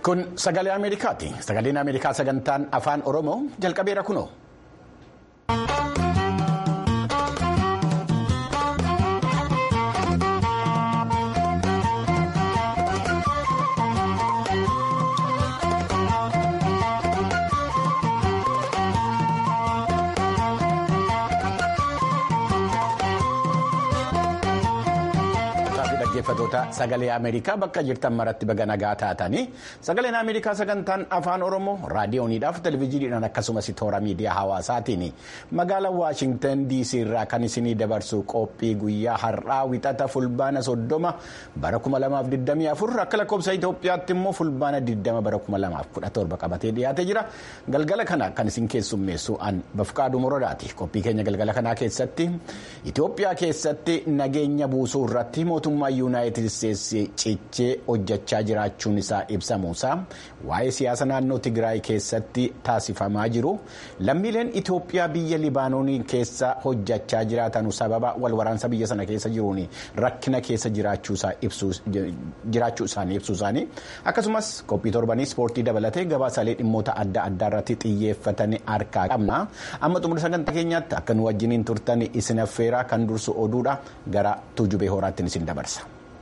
Kun sagalee Ameerikaati. Sagaleen Ameerikaa sagantaan afaan Oromoo jalqabeera kunoo. dhaggeeffatoota sagalee Ameerikaa bakka jirtan maratti baga nagaa taatanii sagaleen Ameerikaa sagantaan afaan Oromoo raadiyooniidhaaf televezyiiniidhaan akkasumas toora miidiyaa hawaasaatiin magaalaa Waashingtan DC irraa kan isinii dabarsu qophii guyyaa har'aa wixata fulbaana soddoma bara 2024 akka lakkoofsa Itoophiyaatti immoo fulbaana 20 bara 2017 qabatee dhiyaatee jira galgala kana kan isin keessummeessu an bafqaaduu morodaati qophii keenya galgala kanaa keessatti Itoophiyaa keessatti nageenya buusuu irratti mootummaa yuunaayitid isteetsi cichee hojjechaa jiraachuun isaa ibsamuusaa waa'ee siyaasa naannoo tigraay keessatti taasifamaa jiru lammiileen itoophiyaa biyya libaanoonii keessa hojjechaa jiraatan sababa walwaraansa biyya sana keessa jiruun rakkina keessa jiraachuu isaanii ibsuu isaanii akkasumas qophii torbanii ispoortii dabalatee gabaasaalee dhimmoota adda addaa irratti xiyyeeffatan harkaa qabna amma xumura sagantaa keenyaatti akka nu wajjiniin turtan isin affeeraa kan dursu oduudha gara tuujubee horaattiin isin dabarsa.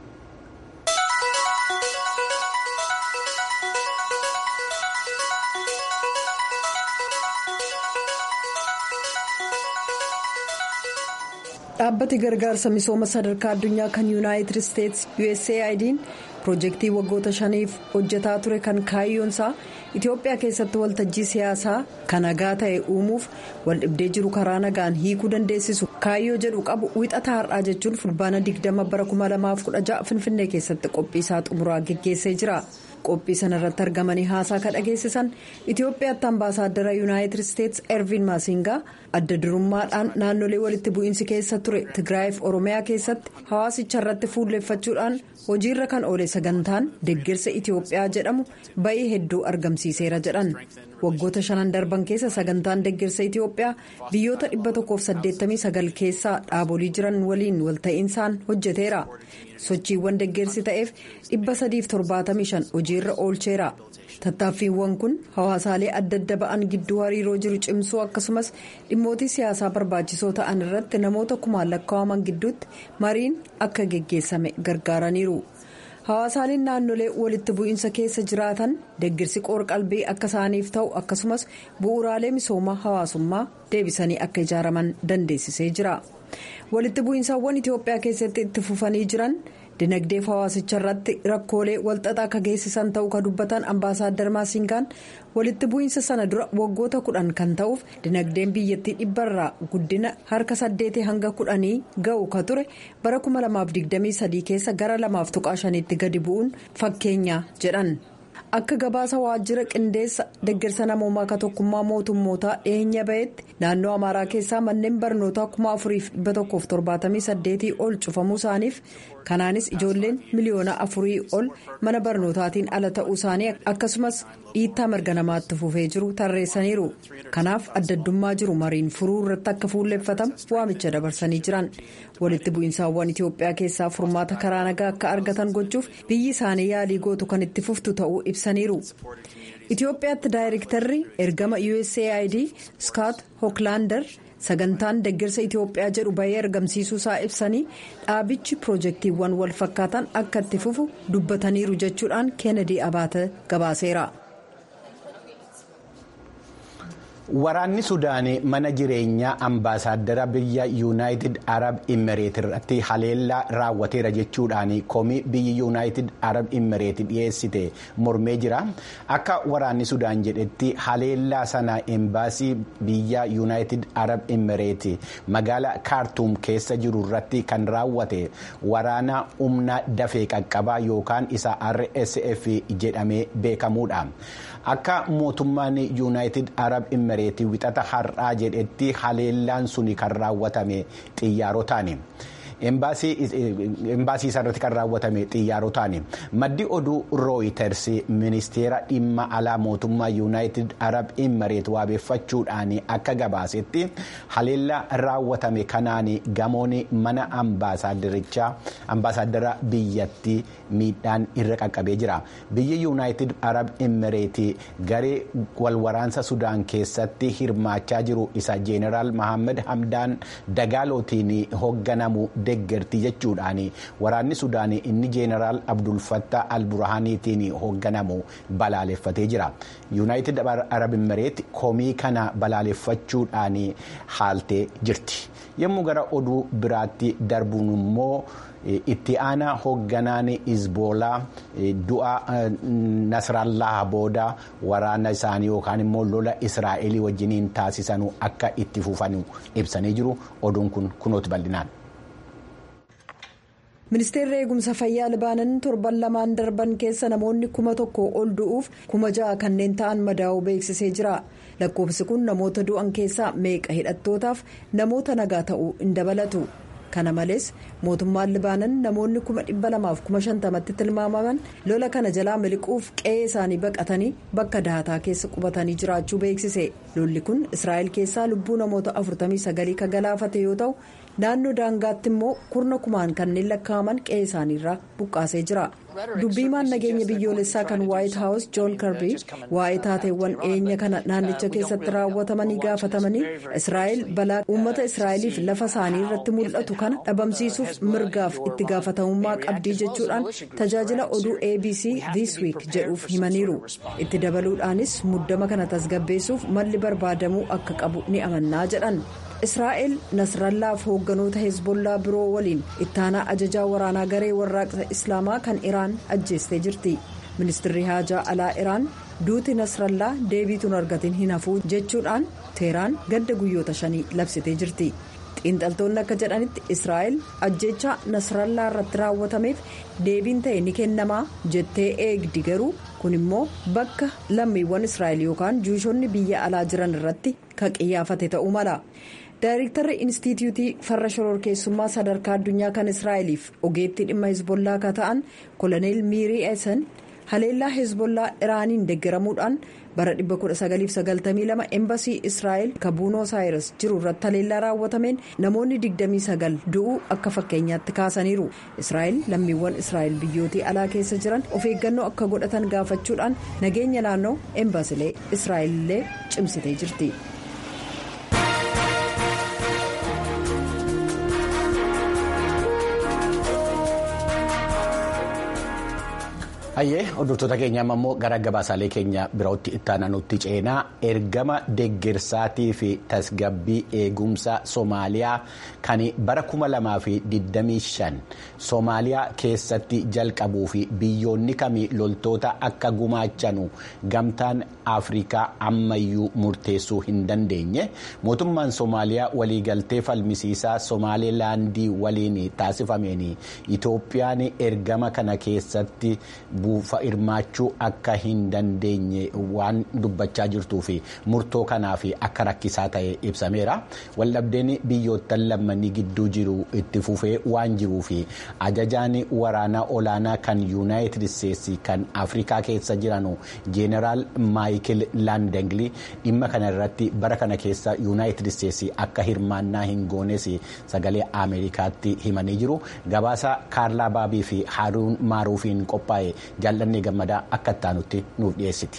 dhaabbati gargaarsa misooma sadarkaa addunyaa kan yuunaayitid isteetsi usaid'n piroojeektii waggoota shaniif hojjetaa ture kan kaayyoonsaa itiyoophiyaa keessatti waltajjii siyaasaa kan nagaa ta'e uumuuf waldhibdee jiru karaa nagaan hiikuu dandeessisu kaayyoo jedhu qabu wixata har'aa jechuun fulbaana 20 bara 2016 finfinnee keessatti qophiisaa xumuraa geggeessee jira. qophii sana irratti argamanii haasaa kan dhageessisan itiyoophiyaatti ambaasaaddara yuunaayitid isteetsi ervin maasingaa adda durummaadhaan naannolee walitti bu'iinsi keessa ture tigraayiif oromiyaa keessatti hawaasicha irratti fuulleeffachuudhaan hojiirra kan oole sagantaan deeggarsa itiyoophiyaa jedhamu ba'ii hedduu argamsiiseera jedhan waggoota shanan darban keessa sagantaan deeggarsa itiyoophiyaa biyyoota 189 keessaa dhaabolii jiran waliin walta'iinsaan hojjeteera sochiiwwan deeggarsi ta'eef 375 hojiirra oolcheera tattaaffiiwwan kun hawaasaalee adda adda ba'an gidduu hariiroo jiru cimsuu akkasumas dhimmootii siyaasaa barbaachisoo ta'an irratti namoota kumaan lakkaa'aman gidduutti mariin akka geggeessame gargaaraniiru. hawaasaaleen naannolee walitti bu'iinsa keessa jiraatan deeggarsi qoor-qalbii akka isaaniif ta'u akkasumas bu'uuraalee misoomaa hawaasummaa deebisanii akka ijaaraman dandeessisee jira walitti bu'iinsaawwan itiyoophiyaa keessatti itti fufanii jiran dinagdeef hawaasicha irratti rakkoolee walxaxaa akka geessisan ta'uu kan dubbatan ambaasaaddar maasingaan walitti bu'iinsa sana dura waggoota kudhan kan ta'uuf dinagdeen biyyattii dhibbarraa guddina harka saddeetii hanga kudhanii ga'u ka ture bara 2023 keessa gara 2.5tti gadi bu'uun fakkeenya jedhan. akka gabaasa waajjira qindeessa deeggarsa namoomaa ka tokkummaa mootummootaa dhiyeenya ba'etti naannoo amaaraa keessaa manneen barnootaa 4178 ol cufamuu isaaniif kanaanis ijoolleen miliyoona afurii ol mana barnootaatiin ala ta'uu isaanii akkasumas dhiittaa mirga namaatti fufee jiru tarreessaniiru kanaaf addaddummaa jiru mariin furuu irratti akka fuulleeffatamu waamicha dabarsanii jiran walitti bu'iinsaawwan itiyoophiyaa keessaa furmaata karaa nagaa akka argatan gochuuf biyyi isaanii yaalii gootu kan itti fuftu ta'uu ibsaniiru. itiyoophiyaatti daayirektarri ergama usaid scott hoklaandar sagantaan deeggarsa itiyoophiyaa jedhu bahee argamsiisuu isaa ibsanii dhaabichi piroojeektiiwwan wal fakkaatan akka itti fufu dubbataniiru jechuudhaan keenedii abaate gabaaseera. Waraanni Sudaanii mana jireenyaa ambaasaaddara biyya yuunaayitid Arab Imireet irratti haleellaa raawwateera jechuudhaan komii biyyi yuunaayitid Arab Imireet dhiyeessite mormee jira. Akka waraanni Sudaan jedhetti haleellaa sana embaasii biyya yuunaayitid Arab Imireet magaala kaartuum keessa jiru irratti kan raawwate waraana humna dafee qaqqabaa yookaan isa RSF jedhamee beekamuudha. Akka mootummaan yuunaayitid Arab Imireet wixata har'aa jedhetti haleellaan suni kan raawwatame xiyyaarotaani. embaasii isaarratti kan raawwatame xiyyaarotaan maddi oduu rooyiters ministeera dhimma alaa mootummaa yuunaayitid arab imareet waabeeffachuudhaan akka gabaasetti haleellaa raawwatame kanaan gamoon mana ambaasaaddara biyyattii miidhaan irra qaqqabee jira biyyi yuunaayitid arab imareet garee walwaraansa sudaan keessatti hirmaachaa jiru isa jeeneraal mahammad hamdaan dagaalootiin hoogganamu deggerti jechuudhaan waraanni sudaan inni jeeneraal abdulfatta alburahaaniitiin hoogganamu balaaleffatee jira yuunaayitid arab imareet komii kana balaaleffachuudhaan haaltee jirti yommuu gara oduu biraatti darbuun immoo itti aanaa hoogganaan izboolaa du'a nasrallaa booda waraana isaanii yookaan immoo lola israa'elii wajjiniin taasisanu akka itti fufanu ibsanii jiru oduun kun kunooti bal'inaan. ministeerri eegumsa fayyaa libaanan torban lamaan darban keessa namoonni kuma tokko ol du'uuf kuma ja'a kanneen ta'an madaa'uu beeksisee jira lakkoofsi kun namoota du'an keessaa meeqa hidhattootaaf namoota nagaa ta'uu hin dabalatu kana malees mootummaan libaanan namoonni kuma dhibba lamaaf kuma shantamatti tilmaamaman lola kana jalaa miliquuf qe'ee isaanii baqatanii bakka dahataa keessa qubatanii jiraachuu beeksise lolli kun israa'el keessaa lubbuu namoota 49 kan galaafate yoo ta'u. naannoo daangaatti immoo kurna kumaan kanneen lakkaa'aman qe'ee isaaniirraa buqqaasee jira dubbiimaan nageenya biyyoolessaa kan waayit haawus joon karbii waa'ee taateewwan dhiyeenya kana naannicha keessatti raawwatamanii gaafatamanii israa'el balaa uummata israa'eliif lafa isaanii irratti mul'atu kana dhabamsiisuuf mirgaaf itti gaafatamummaa qabdii jechuudhaan tajaajila oduu abc this week jedhuuf himaniiru itti dabaluudhaanis muddama kana tasgabbeessuuf malli barbaadamuu akka qabu ni amannaa jedhan. israa'el nasrallaaf hoogganoota hezbollaa biroo waliin ittaanaa ajajaa waraanaa garee warraaqsa islaamaa kan iraan ajjeestee jirti ministirri haajaa alaa iraan duuti nasrallaa deebiituun argatiin hin hafuu jechuudhaan teeraan gadda guyyoota shanii labsitee jirti xiinxaltoonni akka jedhanitti israa'el ajjechaa nasrallaa irratti raawwatameef deebiin ta'e ni kennamaa jettee eegdi garuu kun immoo bakka lammiiwwan israa'el yookaan juushonni biyya alaa jiran irratti kan qiyyaafate ta'uu mala. daayirektarri inistitiyuutii farra shororkeessummaa sadarkaa addunyaa kan israa'eliif ogeettii dhimma hezbollaa akka ta'an koloneel miirii eesan haleellaa hezbollaa iraaniin deeggaramuudhaan bara 1992 embasii israa'el kabuunoo saayiras jiru irratti haleellaa raawwatameen namoonni 29 du'uu akka fakkeenyaatti kaasaniiru israa'el lammiiwwan israa'el biyyootii alaa keessa jiran of eeggannoo akka godhatan gaafachuudhaan nageenya naannoo embasilee israa'el illee cimsitee jirti. hayyee hordoftoota keenya ammoo gara gabaasaalee keenya birootti ittaananutti ceenaa ergama deeggarsaatii fi tasgabbii eegumsa soomaaliyaa kan bara 2025 soomaaliyaa keessatti jalqabuu fi biyyoonni kamii loltoota akka gumaachanu gamtaan afrikaa ammayyuu murteessuu hin dandeenye mootummaan soomaaliyaa waliigaltee falmisiisaa soomaalilaandii waliin taasifameen itoophiyaan ergama kana keessatti. buufa hirmaachuu akka hin dandeenye waan dubbachaa jirtuu fi murtoo kanaaf akka rakkisaa ta'e ibsameera waldhabdeen biyyoottan lammanii gidduu jiru itti fufee waan jiruu fi ajajaan waraanaa olaanaa kan yuunaayitid isteetsi kan afrikaa keessa jiran jeeneraal maayikil laandengli dhimma kana irratti bara kana keessa yuunaayitid isteetsi akka hirmaannaa hin goones sagalee ameerikaatti himanii jiru gabaasa kaarlaa baabii fi haaruun maaruufiin qophaa'e. jaallannee gammadaa akka ittaanutti nuuf dhiyeessiti.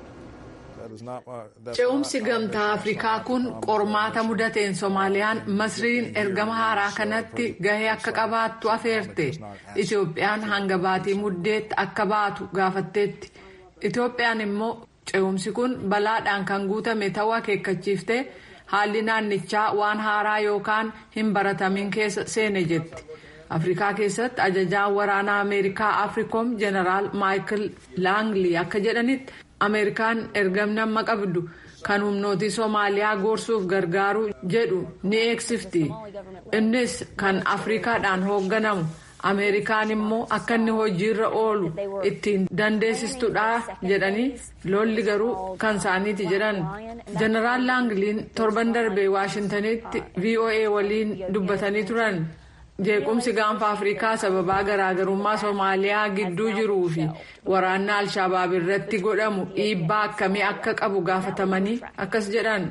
ce'umsi gamtaa afrikaa kun qormaata mudateen soomaaliyaan masriin ergama haaraa kanatti gahee akka qabaattu afeerte itoophiyaan hanga baatii muddeetti akka baatu gaafatteetti itoophiyaan immoo ce'umsi kun balaadhaan kan guutame ta'uu akeekkachiiftee haalli naannichaa waan haaraa yookaan hin baratamin keessa seene jetti. afrikaa keessatti ajajaan waraanaa ameerikaa afrikoom jeneraal maayikil laanglii akka jedhanitti ameerikaan ergamni amma qabdu kan humnootii soomaaliyaa gorsuuf gargaaru jedhu ni eegsifti innis kan afrikaadhaan hoogganamu ameerikaan immoo akka inni hojiirra oolu ittiin dandeessistudha jedhanii lolli garuu kan isaaniiti jedhan jeneraal laangliin torban darbee waashintanitti voa waliin dubbatanii turan. jeequmsi gaanfa afrikaa sababaa garaagarummaa soomaaliyaa gidduu jiruu fi waraanna alshabaab irratti godhamu dhiibbaa akkamii akka qabu gaafatamanii akkas jedhan.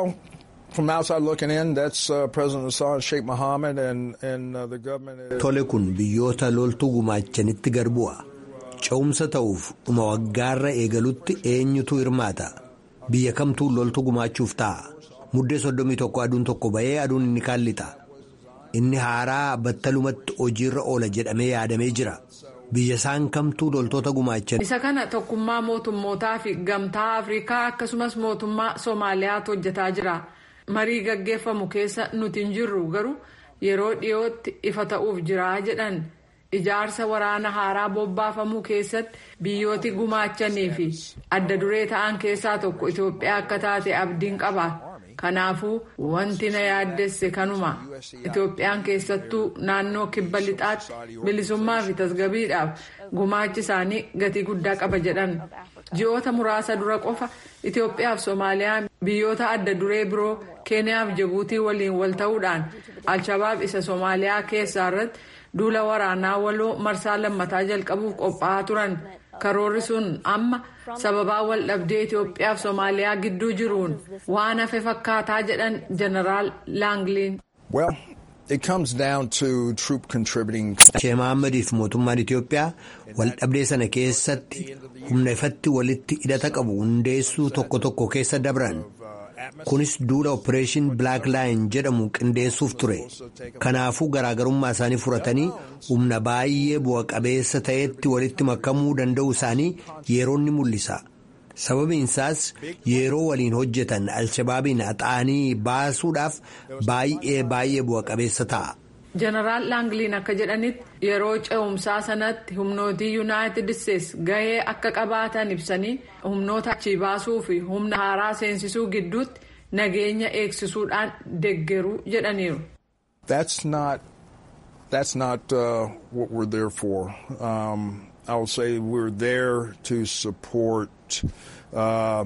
From outside looking in, that's uh, President Hassan Sheikh Mohammed and, and uh, the government. Tole kun biyyoota loltuu gumaachanitti garbu'a. Ce'umsa ta'uuf dhuma waggaarra eegalutti eenyutu hirmaata. Biyya kamtuu loltuu gumaachuuf ta'a. Muddee soddomii tokko aduun tokko bahee aduun inni kaan lixa. Inni haaraa battalumatti hojiirra oola jedhamee yaadamee jira. Biyya isaan kamtuu loltoota gumaachan. Isa kana tokkummaa mootummootaa fi gamtaa Afrikaa akkasumas mootummaa Soomaaliyaatu hojjetaa jira. Marii gaggeeffamu keessa nuti hin jirru garuu yeroo dhiyootti ifa ta'uuf jira jedhan. Ijaarsa waraana haaraa bobbaafamuu keessatti biyyooti gumaachanii fi adda duree ta'an keessaa tokko Itoophiyaa akka taate abdiin qaba. Kanaafuu wanti na yaaddesse kanuma. Itoophiyaan keessattuu naannoo kibba lixaatti bilisummaa fi tasgabiidhaaf gumaachi isaanii gatii guddaa qaba jedhan. Ji'oota muraasa dura qofa Itoophiyaa fi Soomaaliyaan biyyoota adda duree biroo Keeniyaa fi Jibuutii waliin wal ta'uudhaan Alshabaab isa Soomaaliyaa keessaa irratti duula waraanaa waloo marsaa lammataa jalqabuuf qophaa'aa turan. Karoorri sun amma sababaa wal dhabdee Itoophiyaa fi Soomaaliyaa gidduu jiruun waan hafe fakkaataa jedhan Jeneraal Laangliin. Well, it comes down to troop contributing. Sheekh Mahaammadiif mootummaan Itoophiyaa wal dhabdee sana keessatti humna ifatti walitti hidhata qabu hundeessuu tokko tokko keessa dabran. Kunis duula Operation Black Line jedhamu qindeessuuf ture. Kanaafuu garaagarummaa isaanii furatanii humna baay'ee bu'a qabeessa ta'etti walitti makamuu danda'u isaanii yeroo ni mul'isa. Sababiin isaas yeroo waliin hojjetan Alshabaabiin haxaanii baasuudhaaf baay'ee baay'ee bu'a qabeessa ta'a. Jeneraal Laangliin akka jedhanitti yeroo ce'umsaa sanatti humnootii yuunaayitid isteetsi gahee akka qabaatan ibsanii humnoota achii baasuu fi humna haaraa seensisuu gidduutti nageenya eegsisuudhaan deggeruu jedhaniiru. That's not that's not uh, what we're there for. Um, I will say we're there to support uh,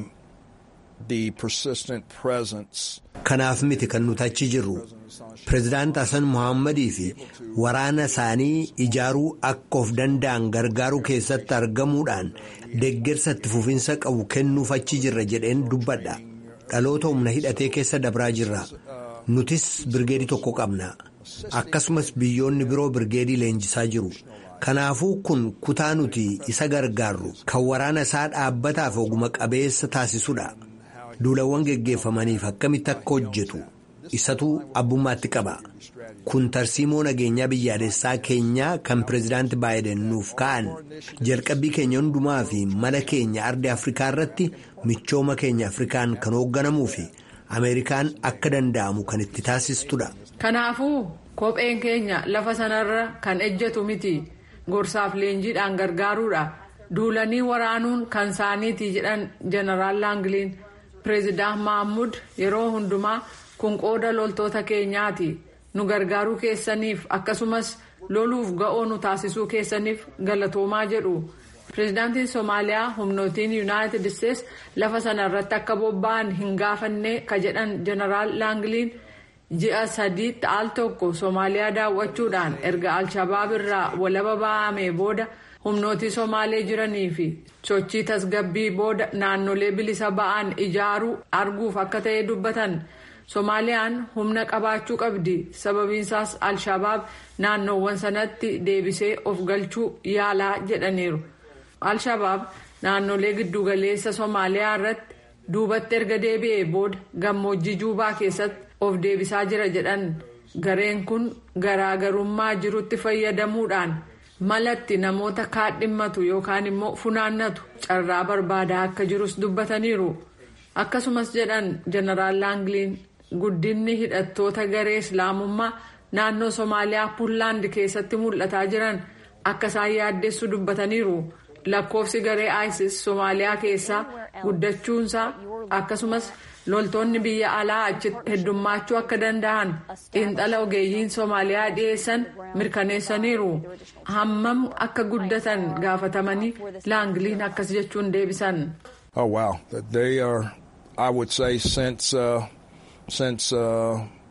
the persistent presence. Kanaaf miti kan nuti achi jirru. Pireezidaant Hassan Muhammadii fi waraana isaanii ijaaruu akka of danda'an gargaaruu keessatti argamuudhaan deggersa itti fufinsa qabu kennuuf achi jirra jedheen dubbadha. Dhaloota humna hidhatee keessa dabraa jirra. Nutis birgeedii tokko qabna. Akkasumas biyyoonni biroo birgeedii leenjisaa jiru. Kanaafuu kun kutaa nuti isa gargaarru kan waraana isaa dhaabbataaf oguma qabeessa taasisudha. Duulawwan geggeeffamaniif akkamitti akka hojjetu. isatu abbummaatti qaba kun tarsiimoo nageenyaa biyyaalessaa keenyaa kan pireezidaanti baayiden nuuf ka'an jalqabbii keenya hundumaa fi mala keenya ardii afrikaa irratti michooma keenya afrikaan kan hoogganamuu fi ameerikaan akka danda'amu kan itti taasistudha. kanaafuu kopheen keenya lafa sanarra kan ejjetu miti gorsaaf leenjiidhaan gargaaruudha duulanii waraanuun kan isaaniiti jedhan jeneraal laangliin pireezidaant mahammud yeroo hundumaa. kun qooda loltoota keenyaati nu gargaaruu keessaniif akkasumas loluuf ga'oo nu taasisuu keessaniif galatoomaa jedhu pireezidaantiin soomaaliyaa humnootiin yuunaayitid isteetsi lafa sana irratti akka bobba'an hin gaafanne ka jedhan jeneraal laangliin ji'a sadiitti al tokko soomaaliyaa daawwachuudhaan erga alshabaab irraa walaba ba'amee booda humnootii soomaalee jiranii fi sochii tasgabbii booda naannolee bilisa ba'an ijaaruu arguuf akka ta'e dubbatan. soomaaliyaan humna qabaachuu qabdi sababiinsaas alshabaab naannoowwan sanatti deebisee of galchuu yaalaa jedhaniiru alshabaab naannolee giddugaleessa soomaaliyaa irratti duubatti erga deebi'ee booda gammoojjii juubaa keessatti of deebisaa jira jedhan gareen kun garaagarummaa jirutti fayyadamuudhaan malatti namoota kaadhimmatu yookaan immoo funaannatu carraa barbaadaa akka jirus dubbataniiru akkasumas jedhan jeneraal laangliin. guddinni hidhattoota garee islaamummaa naannoo soomaaliyaa puunlaand keessatti mul'ataa jiran akka isaan yaaddessu dubbataniiru lakkoofsi garee isis soomaaliyaa keessaa guddachuunsaa akkasumas loltoonni biyya alaa achitti heddummaachuu akka danda'an xiinxala ogeeyyiin soomaaliyaa dhiyeessan mirkaneessaniiru hammam akka guddatan gaafatamanii laangliin akkas jechuun deebisan. Oh wow, they are, I would say since. Uh... since uh,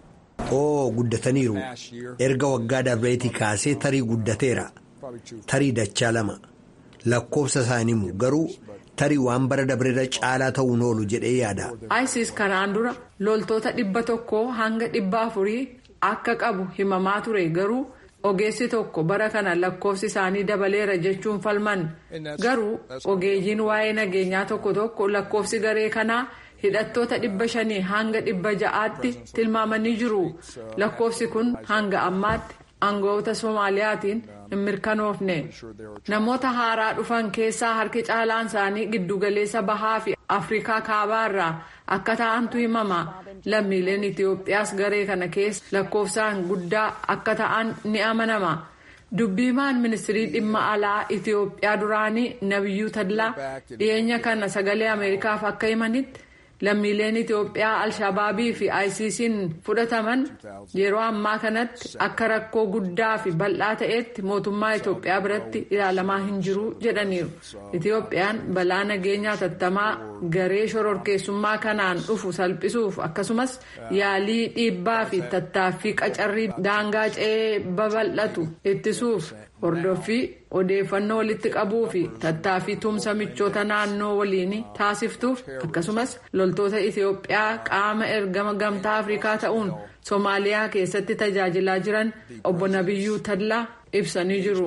oo guddataniiru erga waggaa darbeetii kaasee tarii guddateera tarii dachaa lama lakkoofsa isaanii himu garuu tarii waan bara dabreera caalaa ta'uun oolu jedhee yaada. isis kanaan dura loltoota dhibba tokkoo hanga dhibba afurii akka qabu himamaa ture garuu ogeessi tokko bara kana lakkoofsi isaanii dabaleera jechuun falman garuu ogeeyyiin waa'ee nageenyaa tokko tokko lakkoofsi garee kanaa. hidhattoota dhibba shanii hanga dhibba ja'aatti tilmaamanii jiru lakkoofsi kun hanga ammaatti aangawoota soomaaliyaatiin hin mirkanoofne namoota haaraa dhufan keessaa harki caalaan isaanii giddugaleessa bahaa fi afrikaa kaabaa irraa akka ta'antu himama lammiileen itiyoophiyaas garee kana keessa lakkoofsaan guddaa akka ta'an ni amanama. dubbiimaan ministirii dhimma alaa itiyoophiyaa duraanii nabiyyuu tadlaa dhiyeenya kana sagalee ameerikaaf akka himanitti. lammiileen itiyoophiyaa alshabaabii fi ayisiisiin fudhataman yeroo ammaa kanatti akka rakkoo guddaa fi bal'aa ta'etti mootummaa itiyoophiyaa biratti ilaalamaa hin jiru jedhaniiru itiyoophiyaan balaa nageenyaa tattamaa garee shororkeessummaa kanaan dhufu salphisuuf akkasumas yaalii dhiibbaa fi tattaaffii qacarrii daangaa ce'ee babal'atu ittisuuf hordoffii odeeffannoo walitti qabuu fi tattaaffii tumsa michoota naannoo waliin taasiftuuf akkasumas loltoota itiyoophiyaa qaama ergama gamtaa afrikaa ta'uun soomaaliyaa keessatti tajaajilaa jiran obbo nabiyyuu tadlaa ibsanii jiru.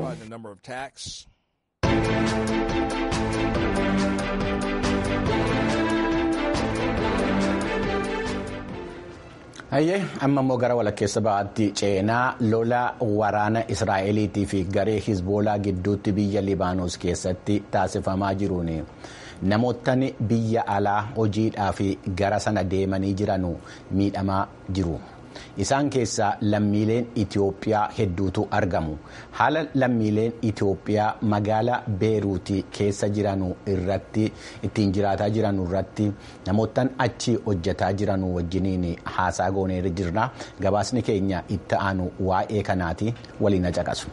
Hayyee amma immoo gara walakkeessa ba'aatti ceenaa lola waraana Israa'eliitii fi garee Hizboolaa gidduutti biyya Libaanos keessatti taasifamaa jiruun namootni biyya alaa hojiidhaaf gara sana deemanii jiran miidhamaa jiru. Isaan keessaa lammiileen Itoophiyaa hedduutu argamu. Haala lammiileen Itoophiyaa magaalaa Beeruutii keessa jiran irratti ittiin jiraataa jiran irratti namoottan achi hojjetaa jiran wajjiniin haasaa goonee jirra. Gabaasni keenya itti aanu waa'ee kanaati waliin caqasu.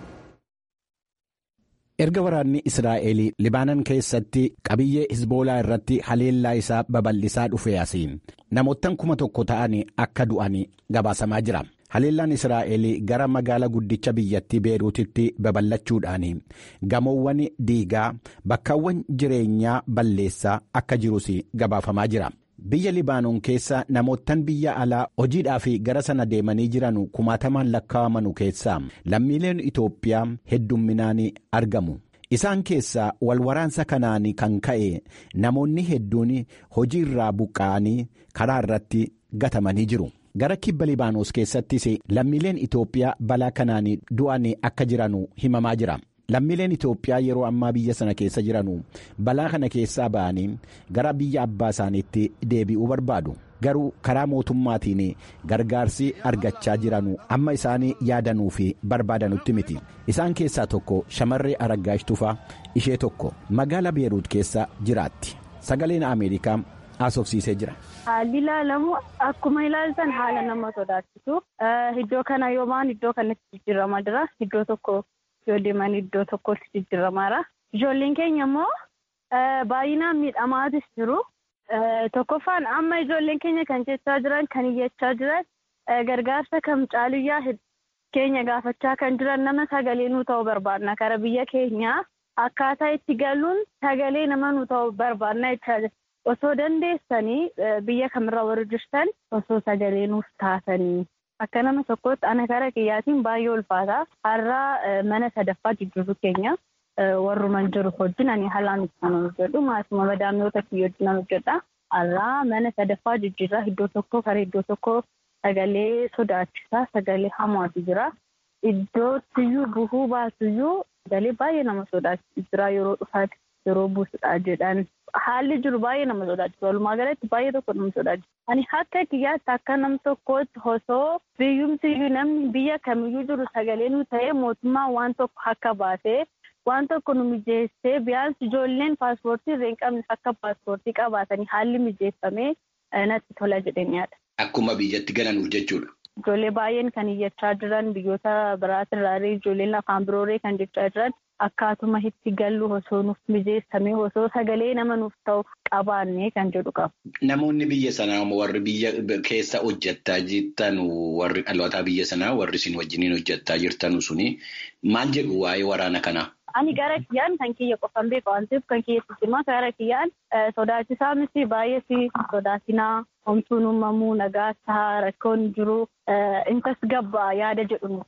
erga waraanni israa'el libaanan keessatti qabiyyee hizboolaa irratti haleellaa isaa babal'isaa dhufe asiin namoottan kuma tokko ta'an akka du'an gabaasamaa jira haleellaan israa'el gara magaala guddicha biyyattii beeruutitti babal'achuudhaan gamoowwan diigaa bakkaawwan jireenyaa balleessaa akka jirus gabaafamaa jira. biyya libaanoon keessa namoottan biyya alaa hojiidhaaf gara sana deemanii jiran kumaatamaan lakkaa'amanu keessaa lammiileen itoophiyaa heddumminaan argamu isaan keessaa walwaraansa kanaan kan ka'e namoonni hedduun hojii irraa buqqa'anii karaa irratti gatamanii jiru gara kibba libaanos keessattis lammiileen itoophiyaa balaa kanaan du'an akka jiran himamaa jira. lammiileen Itoophiyaa yeroo ammaa biyya sana keessa jiranu balaa kana keessaa ba'anii gara biyya abbaa isaaniitti deebi'uu barbaadu garuu karaa mootummaatiin gargaarsi argachaa jiranu amma isaan yaadanuu fi barbaadanutti miti isaan keessaa tokko shamarree Araggaash Tufaa ishee tokko magaala beeruut keessa jiraatti sagaleen Ameerikaa haasofsiisee jira. Haalli ilaalamu akkuma ilaaltan haala nama sodaachisu iddoo kana yoomaan iddoo kanatti jijjiiramaa jira iddoo tokko. yoo deeman iddoo tokkotti jijjiiramaadha. Ijoolleen keenya immoo baay'inaan miidhamaatis jiru. Tokkoffaan amma ijoolleen keenya kan jechaa jiran kan iyyachaa jiran gargaarsa kam caaluyyaa keenya gaafachaa kan jiran nama sagalee nu ta'uu barbaadna. Kara biyya keenyaa akkaataa itti galuun sagalee nama nu ta'uu barbaadna jechaa jira. Osoo dandeessanii biyya kamirra warra jirtan osoo sagalee nuuf taatanii. Akka nama tokkotti ana kara kiyyaatiin baay'ee ulfaata. Har'a mana sadaffaa jijjiirru keenya warruman jiru wajjin ani haalaan itti kan hojjedhu maasuma madaamnoota kiyya wajjin hojjedha. Har'a mana sadaffaa jijjiirraa iddoo tokko kara iddoo tokko sagalee sodaachisaa sagalee hamaatu jira. Iddootiyyuu buhuu baasuyyuu sagalee baay'ee nama sodaachisu jira yeroo dhufaati yeroo buusudha jedhan. Haalli jiru baay'ee nama sodaachisu. Walumaa galatti baay'ee tokko nama sodaachisu. Ani akka kiyyaatti akka nam tokkootti osoo biyyumtiyyuu namni biyya kamiyyuu jiru sagalee nu ta'ee mootummaan waan tokko akka baasee waan tokko nu mijeessee biyyaansi ijoolleen paaspoortii irra hin qabne akka paaspoortii qabaatanii haalli mijeeffamee natti tola jedheen yaada. Akkuma biyyatti galanuuf jechuudha. Ijoollee baay'een kan iyyachaa jiran biyyoota biraatirraa ijoolleen afaan birooree kan jechaa jiran akkaatuma itti gallu osoo nuuf mijeessamee osoo sagalee nama nuuf ta'u qabaannee kan jedhu qabu. Namoonni biyya sanaa warri biyya keessa hojjechaa jirtan warri dhalootaa biyya sanaa warri isin wajjiniin hojjechaa jirtan suni maal jedhu waa'ee waraana kanaa? Ani gara kiyyaan kan kiyya qofan beeku waan ta'eef kan kiyya sistimaa gara kiyyaan sodaachisaa miti baay'ee sodaatinaa homtuun uumamuu nagaa ta'a rakkoon jiru intas gabbaa yaada jedhu nu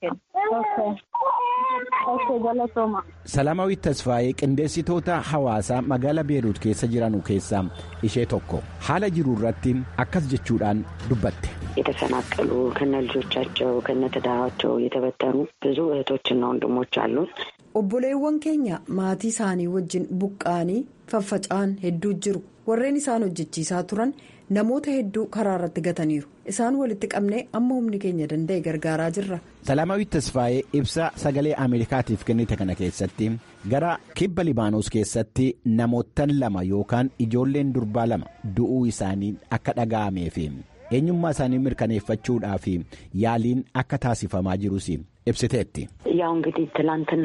kenna. Salaamaawwiit Tasfaayee qindeessitoota hawaasaa magaalaa Beeruut keessa jiran keessaa ishee tokko haala jiru irratti akkas jechuudhaan dubbatte. የተፈናቀሉ ከነ ልጆቻቸው ከነ ትዳራቸው የተበተኑ ብዙ እህቶችና ወንድሞች አሉን። obboleewwan keenya maatii isaanii wajjin buqqa'anii faffaca'an hedduu jiru warreen isaan hojjechiisaa turan namoota hedduu karaa irratti gataniiru isaan walitti qabnee amma humni keenya danda'e gargaaraa jirra. Salaamaawwiit Tasfaayee ibsa sagalee Ameerikaatiif kennite kana keessatti gara kibba Libaanos keessatti namoottan lama yookaan ijoolleen durbaa lama du'uu isaanii akka dhaga'ameef eenyummaa isaanii mirkaneeffachuudhaaf yaaliin akka taasifamaa jirus ibsiteetti. ያው እንግዲህ ትላንትና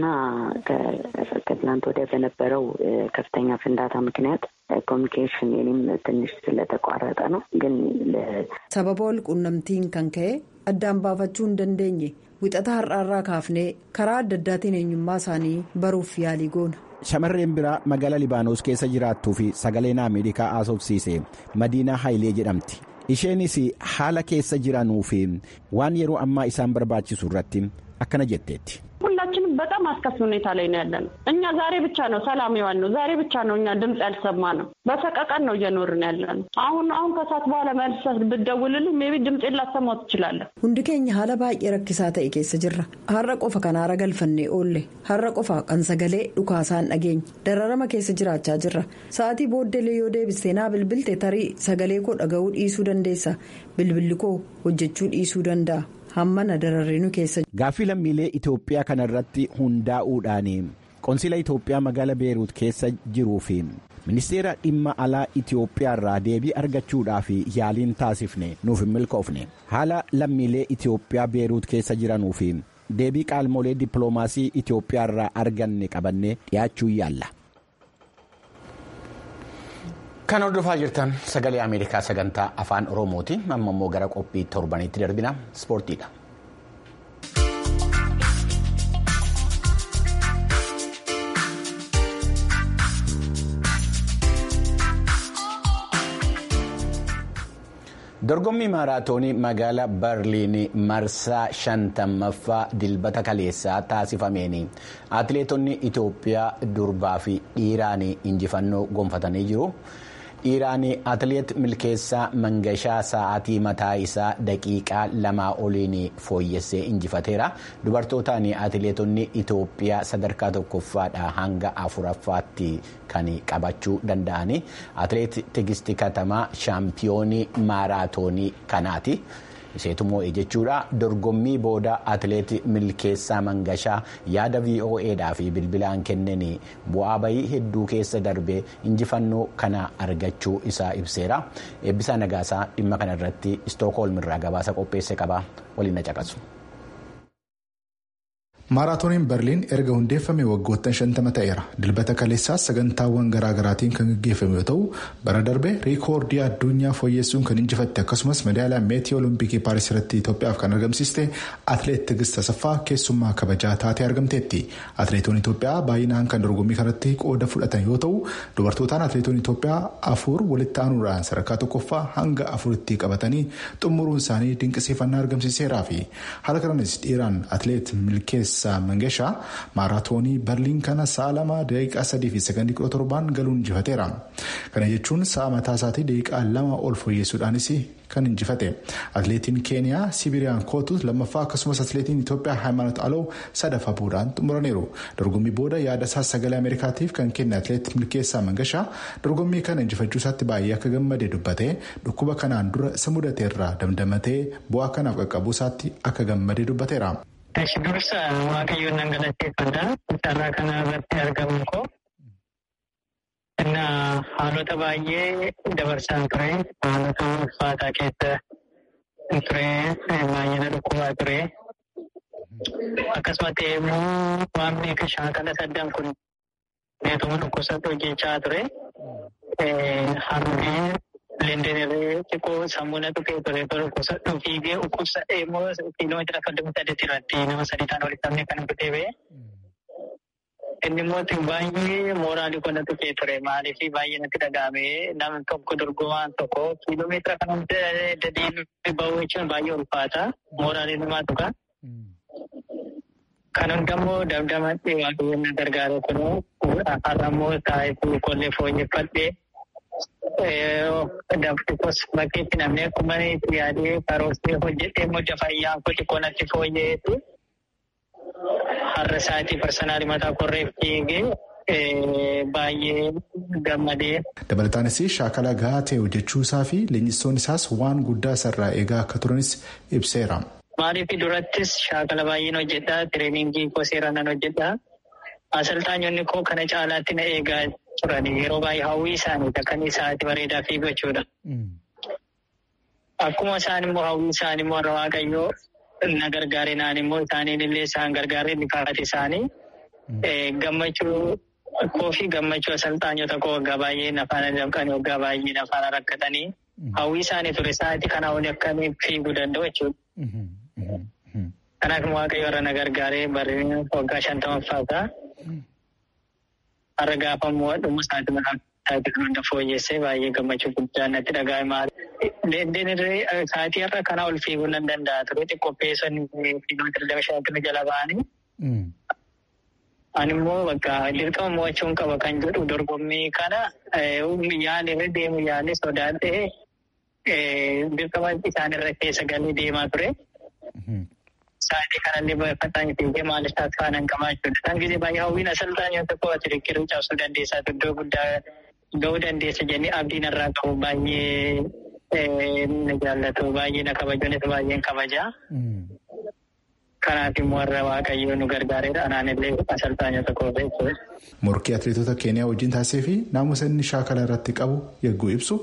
ከትላንት ወዲያ በነበረው ከፍተኛ ፍንዳታ ምክንያት ኮሚኒኬሽን የኔም ትንሽ ስለተቋረጠ ነው። ግን sababa wal quunnamtiin kan ka'e addaan baafachuu hin dandeenye wixata har'aarraa kaafnee karaa adda addaatiin eenyummaa isaanii baruuf yaalii goona. Shamarreen biraa magaalaa Libaanos keessa jiraattuu fi sagaleen Ameerikaa haasofsiise Madiinaa Hayilee jedhamti. Isheenis haala keessa jiranuu fi waan yeroo ammaa isaan barbaachisu irratti akkana jetteetti. ሁላችንም በጣም አስከፊ ሁኔታ ላይ ነው ያለነው። እኛ ዛሬ ብቻ ነው ሰላም የዋል ነው። ዛሬ ብቻ ነው እኛ ድምፅ ያልሰማ ነው። በሰቀቀን ነው እየኖርን ያለነው። አሁን አሁን ከሰዓት በኋላ መልሰህ ብትደውልልኝ ሜይ ቢ ድምፄን ላሰማው ትችላለህ። hundi keenya haala baay'ee rakkisaa ta'e keessa jirra har'a qofa kan haara galfannee oolle har'a qofa kan sagalee dhukaasaan dhageenya dararama keessa jiraachaa jirra sa'aatii booddeelee yoo deebistee naa bilbilte tarii sagalee koo dhaga'uu dhiisuu dandeessa bilbilli koo hojjechuu dhiisuu danda'a. hammana dararriinu keessa. Gaaffii lammiilee Itoophiyaa kanarratti hundaa'uudhaan qonsila Itoophiyaa magaalaa Beeruut keessa jiruu fi ministeera dhimma alaa Itoophiyaa irraa deebii argachuudhaaf yaaliin taasifne nuuf hin milkoofne haala lammiilee Itoophiyaa Beeruut keessa jiranuu fi deebii qaamolee dippiloomaasii Itoophiyaa irraa arganne qabannee dhiyaachuu yaalla. Kan hordofaa jirtan sagalee Ameerikaa sagantaa afaan Oromooti. Amma immoo gara qophii torbaniitti darbina ispoortiidha. Dorgommii maaraatoonii magaalaa Berliin marsaa shantammaffaa dilbata kaleessaa taasifameen atileetonni Itoophiyaa durbaa fi dhiiraan injifannoo gonfatanii jiru. Dhiiraan atileet milkeessaa mangashaa sa'aatii mataa isaa daqiiqaa lamaa oliin fooyyessee injifateera. Dubartootaan atileetonni Itoophiyaa sadarkaa tokkoffaadhaa hanga afuraffaatti kan qabachuu danda'an. Atileet Tigisti Katamaa shaampiyoonii maaraatoonii kanaati. Isheetu moo'ee jechuudha. Dorgommii booda atileet milkeessaa mangashaa yaada VOAdhaa fi bilbilaan kenneen bu'aa bayii hedduu keessa darbee injifannoo kana argachuu isaa ibseera. Eebbisaa Nagaasaa dhimma kana irratti Istookholm irraa gabaasa qopheesse qaba. Waliin na caqasu. maaraatooniin berliin erga hundeeffame waggoottan shantama ta'eera dilbata kaleessaas sagantaawwan garaagaraatiin kan gaggeeffame yoo ta'u bara darbe riikoordii addunyaa fooyyessuun kan injifatte akkasumas meedaaliyaa meetii olompikii paaris irratti itoophiyaaf kan argamsiiste atileet tigist tasaffaa keessummaa kabajaa taatee argamteetti atileetonni itoophiyaa baay'inaan kan dorgommii kanatti qooda fudhatan yoo ta'u dubartootaan atileetonni itoophiyaa afur walitti aanuudhaan sadarkaa tokkoffaa hanga afuritti qabatanii xumuruun isaanii dinqisiifannaa argamsiiseeraa fi haala kananis dhiiraan atileet milkeessa. mangashaa maaraatoonii berliin kana sa'a lama daqiiqaa sadii fi sekondii kudha torbaan galuun injifateera kana jechuun sa'a mataa isaatii daqiiqaa lama ol fooyyeessuudhaanis kan injifate atileetiin keeniyaa sibiriyaan kootus lammaffaa akkasumas atileetiin itoophiyaa haayimaanoot aloo sadaffaa bu'uudhaan xumuraniiru dorgommii booda yaada isaa sagalee ameerikaatiif kan kenne atileet milkeessaa mangashaa dorgommii kana injifachuu isaatti baay'ee akka gammadee dubbatee dhukkuba kanaan dura isa mudateerraa damdamatee bu'aa kanaaf qaqqabuu isaatti akka gammadee dubbateera. Eshi dursa waaqayyoon nan galateeffadha. Carraa kana irratti argamu koo. Innaa haalota baay'ee dabarsaan ture. Haalota ulfaataa keessa ture. Baay'ina dhukkubaa ture. Akkasumatti immoo waamni akka shaakala saddaan kun neetuma dhukkubsatti hojjechaa ture. Harmee leendeneree xiqqoo sammuu na tuqee ture dhukkubsadhu fiigee dhukkubsadhee immoo kiiloomeetira soddomii saddeet irratti nama sadii ta'an walitti qabnee kan kutee ba'e. Inni immoo baay'ee mooraalii kun na tuqee ture maaliif baay'ee natti dhaga'ame namni tokko dorgomaan tokko kiiloomeetira kan deddeebiin bahuu jechuun baay'ee ulfaata mooraalii namaa tuqa. Kan hundammoo damdamatti waaqayyoon na gargaare kun har'a immoo taa'ee qollee fooyyeffadhee Dabtikos bakkeetti namni akkuma itti yaadee karoorsee hojjetee immoo fayyaan koo xiqqoo natti fooyya'eetu har'a isaatii parsanaalii mataa korreef fiigee baay'ee gammadee. Dabalataanis shaakala gahaa ta'e hojjechuu isaa fi leenjistoonni isaas waan guddaa isarraa eegaa akka turanis ibseera. Maaliif durattis shaakala baay'een hojjedhaa tireeningii koo seeraan hojjedhaa asalxaanyonni koo kana caalaatti na eegaa turan yeroo baay'ee hawwii isaanii kan isaatti bareedaa fiigachuudha. Akkuma isaan immoo hawwii isaanii immoo warra waaqayyoo na gargaare naan immoo isaaniin illee isaan gargaaree bifaaati isaanii gammachuu koo fi gammachuu asalxaanyota koo waggaa baay'ee nafaana dabqanii waggaa baay'ee nafaana rakkatanii hawwii isaanii ture isaatti kana olii akkamiin fiiguu danda'u jechuudha. Kanaaf waaqayyo warra na gargaaree barreeffama waggaa shantamaffaata. Har'a gaafa immoo dhuma isaati isaati kan hunda fooyyessee baay'ee gammachuu guddaa natti dhaga'e. Deemnee sa'aatii har'a kanaa ol fiiguu nan danda'a ture xiqqopheessonni kiiloomeetira lama shantama jala ba'anii. Ani immoo bakka dirqama mo'achuun qaba kan jedhu dorgommii kana yaalirra deemu yaali sodaadhee dirqama isaanirra keessa galee deemaa ture. Sa'aatii kanallee baay'ataan fiigee maaliif taasisaa nan qabaa jechuudha. Kan gisee baay'ee hawwiin asaltaan yoo ta'u ati rikkiruu cabsuu dandeessaa iddoo guddaa ga'uu dandeessa jennee abdiin irraa qabu baay'ee na jaallatu baay'ee na kabajuunis baay'een kabajaa. Kanaaf immoo warra waaqayyoo nu gargaareedha. Anaan illee asaltaan yoo ta'u jechuudha. Morkii atileetota Keeniyaa wajjin taasisee fi naamusa inni shaakala irratti qabu yagguu ibsu.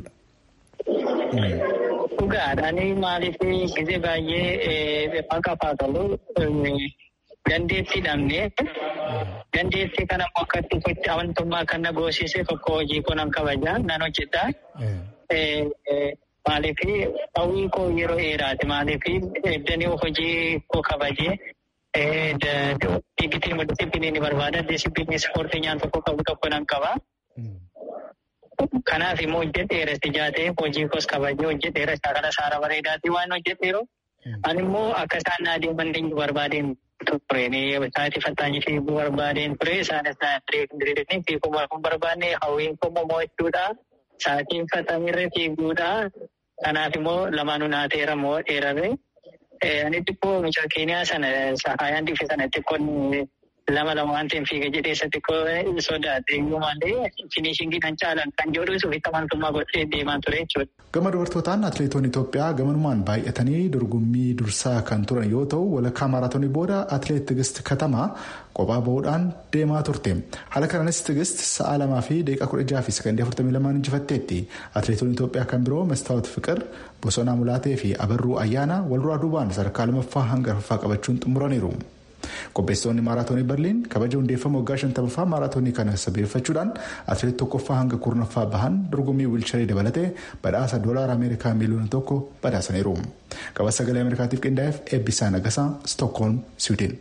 Dhugaadhaan maaliif gisee baay'ee fakkaafaa tolu dandeettii dhabnee dandeettii kana immoo akka itti amantummaa kan na goosise tokko hojii koo nan kabajaa nan hojjedhaa. Maaliif hawwii koo yeroo dheeraati maaliif eddanii hojii koo kabajee digitiin immoo disipiliinii barbaada disipiliinii ispoortii nyaan tokko qabu tokko nan qaba. Kanaaf immoo hojjedheera ijaatee hojii koos kabajee hojjedheera shaakala saara bareedaatti waan hojjedheeru. Ani immoo akka isaan na adeeman eenyu barbaadeen ture. Sa'aatii fattaanyi fiiguu barbaadeen ture. Isaanis na diriiranii fiiguu hin barbaanne hawwiin koo mo'achuudha. Sa'aatiin fattaanyiirra fiiguudha. Kanaaf immoo lamaanuu naateera moo dheerame. Ani xiqqoo mucaa Keeniyaa sana haayaan dhiife sana xiqqoon lama lama waan ta'eef fiiga jedhee isa xiqqoo sodaate iyyuu malee finishingi kan caalan kan jedhuus ofitti amantummaa godhee deemaa ture jechuudha. Gama dubartootaan atileetonni Itoophiyaa gamanumaan baay'atanii dorgommii dursaa kan turan yoo ta'u walakkaa maaraatoonii booda atileet Tigist Katamaa kophaa bahuudhaan deemaa turte. Haala kanaanis Tigist sa'a lamaa fi daqiiqaa kudha jaha fi sekondii afurtamii lamaan injifatteetti. Atileetonni Itoophiyaa kan biroo Mestaawot Fiqir, Bosonaa Mulaatee fi Abarruu Ayyaana wal duraa duubaan sadarkaa lammaffaa hanga arfaffaa qabachuun xumuraniiru. Qopheessitoonni maaraatoonii Berliin kabaja hundeeffama waggaa shantamaffaa maaraatoonii kana sabeeffachuudhaan atileet tokkoffaa hanga kurnaffaa bahan dorgommii wiilcharii dabalatee badhaasa doolaara Ameerikaa miiliyoona tokko badhaasaniiru. Qaba sagalee Ameerikaatiif qindaa'eef eebbisaa nagasaa Stookholm, Siwiidin.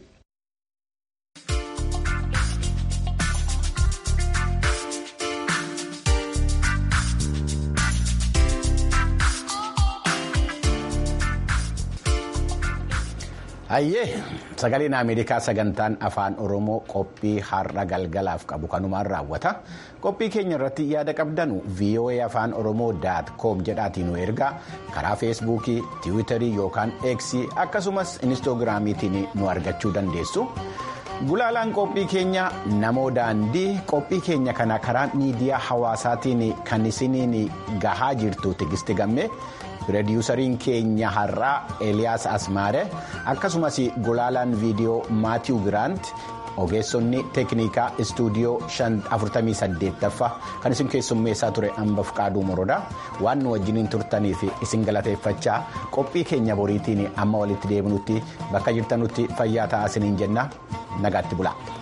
Hayyee sagaleen Ameerikaa sagantaan afaan Oromoo qophii har'a galgalaaf qabu kanumaan raawwata. Qophii keenya irratti yaada qabdanu VOA afaan Oromoo daat koom jedhaatiin nu ergaa karaa feesbuukii, tiwiitarii yookaan eeksii akkasumas inistoogiraamiitiin nu argachuu dandeessu. Gulaalaan qophii keenya namoo daandii qophii keenya kana karaa miidiyaa hawaasaatiin kan isiniin gahaa jirtu tigisti gammee. piroodiwusariin keenya har'aa eliyaas asmaare akkasumas gulaalaan viidiyoo maatiiw giraant ogeessonni teeknikaa istuudiyoo 48ffaa kan isin keessummeessaa ture hamba fuqaaduu morodaa waan nu wajjiniin turtaniif isin galateeffachaa qophii keenya boriitiin amma walitti deebinutti bakka jirtanutti fayyaa ta'aa isiniin jenna nagaatti bula.